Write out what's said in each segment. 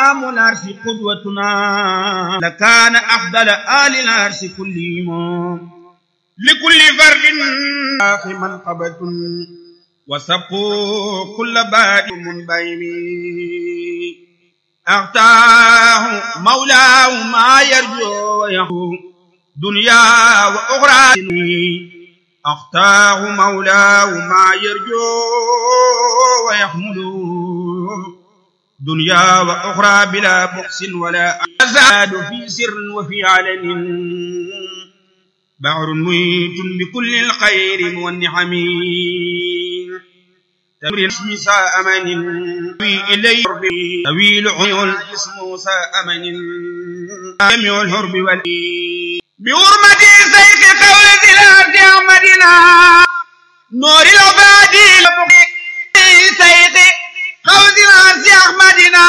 إمام العرش قدوتنا لكان أفضل آل العرش كلهم لكل فرد آخر منقبة وسبقوا كل باد منبهم أغتاه مولاه ما يرجو ويهو دنيا وأخرى أغتاه مولاه ما يرجو ويحمل دنيا وأخرى بلا بخس ولا أزاد في سر وفي علن بحر ميت بكل الخير والنعم تمر اسم ساء من وي إلي طويل عيون اسم ساء من جميع الهرب والإي بحرمة سيف قول ذلات أحمدنا نور العبادي سيف قول ذلات أحمدنا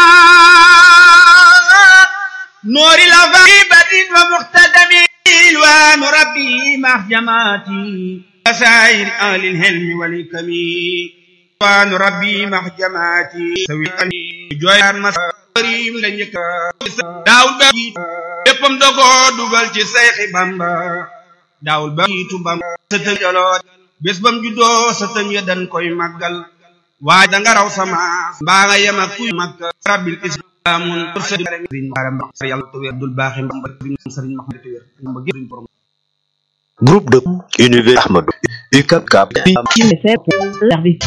نور العبادي بدين ومختدم الوان ربي مع جماعتي وسائر أهل الهلم والحكم وان ربي مع جماعتي سوي أني جوير مساريم لنك داول بجيت léppam da ko dugal ci sayxi bamba daawul ba jiitu bamba sëtëm joloot bés bam juddoo sëtëm ya dan koy màggal waaye da nga raw sama mbaa nga yem ak kuy màgg rabbil islaamun sëriñ baram sa yàlla te wér dul baaxi mbamba sëriñ Mahamad te wér mbamba gépp borom Groupe de Univers Ahmadou UCAP CAP service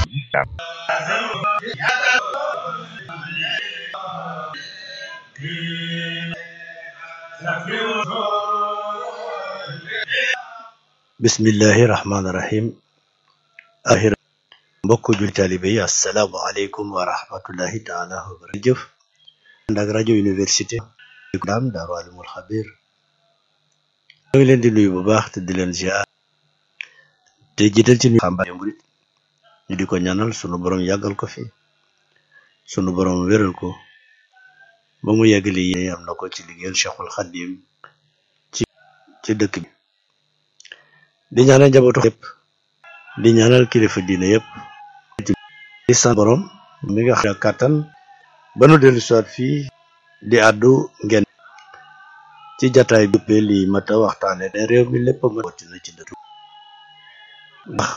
bismillahi rahmaani rahim ahir mbokk jul taalibe yi assalaamu aleykum wa rahmatullahi taala wa barakatuh jëf ànd ak rajo université daam daaru alimul xabir ñoo ngi leen di nuyu bu baax te di leen ziar te jiital ci nuyu xamba murit ñu di ko ñaanal sunu borom yàggal ko fi sunu borom wéral ko ba mu yeggali yéene am na ko ci liggéeyal Cheikhul Xadim ci ci dëkk bi di ñaanal njabootu yëpp di ñaanal kilifa diine yëpp di sant borom mi nga xam kàttan ba nu dellu soit fii di àddu ngeen ci jataay bi lii mata waxtaane ne réew mi lépp ma na ci dëkk ndax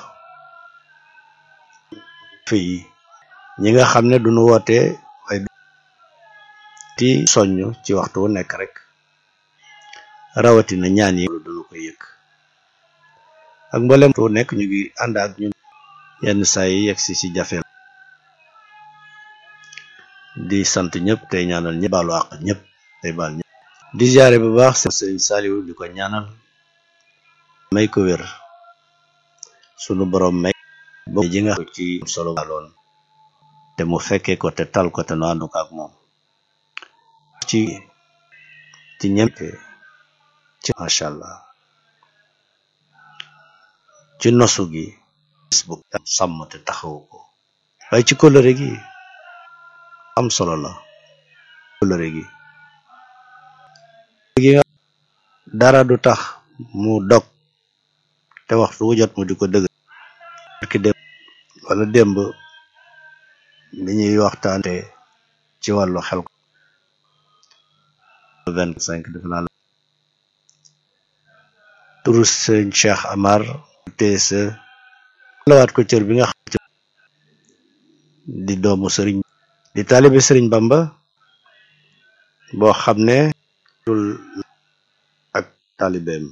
fii ñi nga xam ne duñu woote waaye ti soññ ci waxtu wu nekk rek rawatina ñaan yi duñu ko yëg ak mboolem tu nekk ñu ngi ànd ak ñun yenn saa yi yegg si si jafe di sant ñëpp tey ñaanal ñëpp baalu àq ñëpp tey baal ñëpp di ziare bu baax sëriñ Saliou di ko ñaanal may ko wér sunu borom may bo ji nga ci solo loon te mu fekkee ko te tal ko te nu àndu ko ak moom ci ci ñemte ci macha allah ci nosu gi facebook sàmm te taxawu ko waaye ci kóllëre gi am solo la kóllëre gi gi nga dara du tax mu dog te waxtu wu jot mu di ko dëgg ki démb wala démb bi ñuy waxtaante ci wàllu xel ko vingt cinq def naa la turu sëñ Cheikh Amar TSE lawaat ko cër bi nga xam di doomu sëriñ di taalibe sëriñ Bamba boo xam ne dul ak taalibeem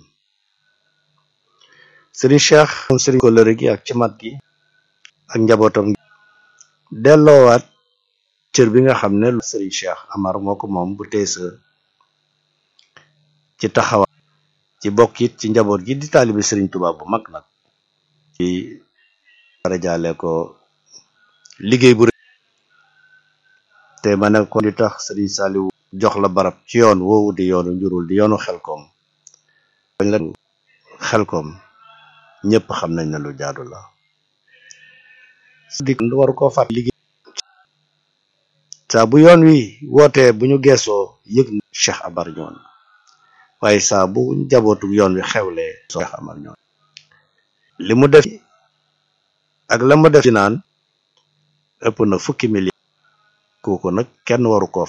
sëriñ Cheikh moom sëriñ kóllëre gi ak ci mat gi ak njabootam delloowaat cër bi nga xam ne sëriñ Cheikh Amar moo ko moom bu TSE ci taxawa ci bokk it ci njaboot gi di taalibe sëriñ Tuubaa bu mag nag ci dara jaale ko liggéey bu te ma ne ko di tax sëriñ Saliou jox la barab ci yoon woowu di yoonu njurul di yoonu xelkom bañ la xelkom ñëpp xam nañ ne lu jaadu la di waru koo fàtt liggéey saa bu yoon wi wootee bu ñu geesoo yëg na Cheikh Amar ñoon waaye saa bu njabootu yoon wi xewlee soo Cheikh Amar ñoon li mu def ak la mu def ci naan ëpp na fukki million kooku nag kenn waru koo